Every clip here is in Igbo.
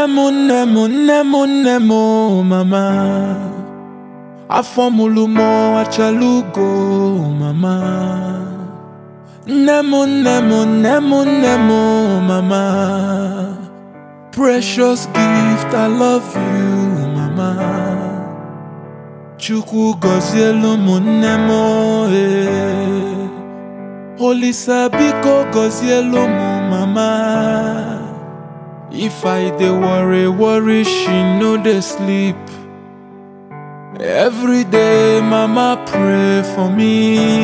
nne m nne m nne m nne m o mama afọ mụrụ m achala ugo mama nne m nne m nne m nne m o mama precious gift I love you mama Chukwu gọzielu m nne m ee Olisa biko gọzielu m mama If I dey worry worry she no dey sleep Every day mama pray for me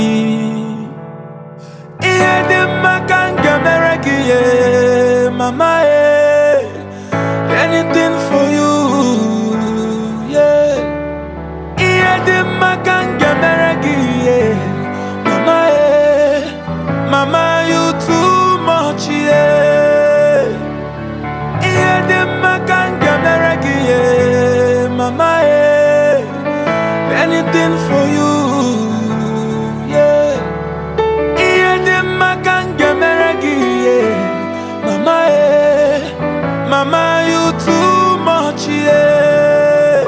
Ihe dị mma ka m ga-emere gị ye mama eh Anything for you yeah Ihe dị mma ka m ga-emere gị ye mama eh Mama you too much yeah Ihe dị mma ka m ga-emere gị ye mama eh Anything for you yeah Ihe dị mma ka m ga-emere gị ye mama eh Mama you too much yeah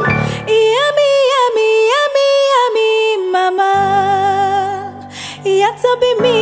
Yummy, yummy, yummy, yummy, mama. You have to be me,